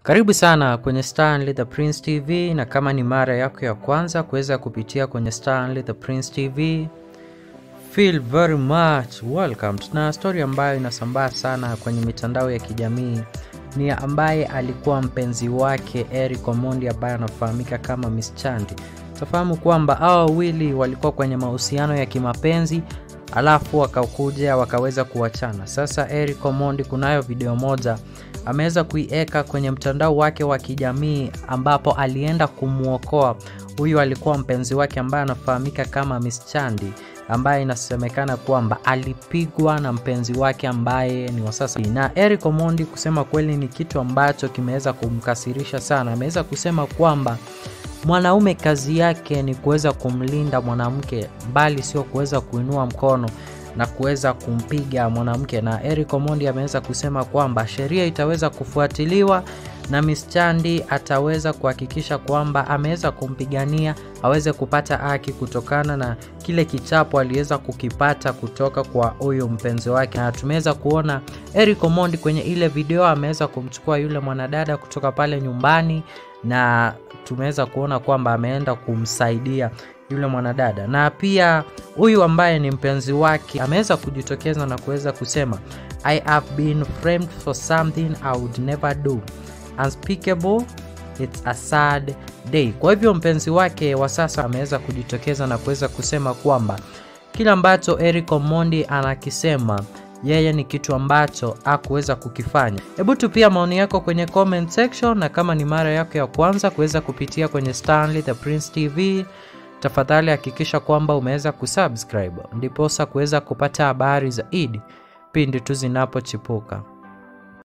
Karibu sana kwenye Stanley the Prince TV, na kama ni mara yako ya kwanza kuweza kupitia kwenye Stanley the Prince TV, feel very much welcome. Tuna story ambayo inasambaa sana kwenye mitandao ya kijamii ni ambaye alikuwa mpenzi wake Eric Omondi ambaye anafahamika kama Miss Chandi. Tafahamu kwamba hao wawili walikuwa kwenye mahusiano ya kimapenzi alafu wakakuja wakaweza kuachana. Sasa Eric Omondi kunayo video moja ameweza kuiweka kwenye mtandao wake wa kijamii ambapo alienda kumwokoa huyu alikuwa mpenzi wake ambaye anafahamika kama Miss Chandi ambaye inasemekana kwamba alipigwa na mpenzi wake ambaye ni wa sasa. Na Eric Omondi kusema kweli ni kitu ambacho kimeweza kumkasirisha sana. Ameweza kusema kwamba mwanaume kazi yake ni kuweza kumlinda mwanamke, bali sio kuweza kuinua mkono na kuweza kumpiga mwanamke. Na Eric Omondi ameweza kusema kwamba sheria itaweza kufuatiliwa na Miss Chandi ataweza kuhakikisha kwamba ameweza kumpigania aweze kupata haki kutokana na kile kichapo aliweza kukipata kutoka kwa huyu mpenzi wake. Na tumeweza kuona Eric Omondi kwenye ile video ameweza kumchukua yule mwanadada kutoka pale nyumbani na tumeweza kuona kwamba ameenda kumsaidia yule mwanadada, na pia huyu ambaye ni mpenzi wake ameweza kujitokeza na kuweza kusema I have been framed for something I would never do unspeakable it's a sad day. Kwa hivyo mpenzi wake wa sasa ameweza kujitokeza na kuweza kusema kwamba kile ambacho Eric Omondi anakisema yeye ni kitu ambacho hakuweza kukifanya. Hebu tupia maoni yako kwenye comment section, na kama ni mara yako ya kwanza kuweza kupitia kwenye Stanley the Prince TV, tafadhali hakikisha kwamba umeweza kusubscribe ndiposa kuweza kupata habari zaidi pindi tu zinapochipuka.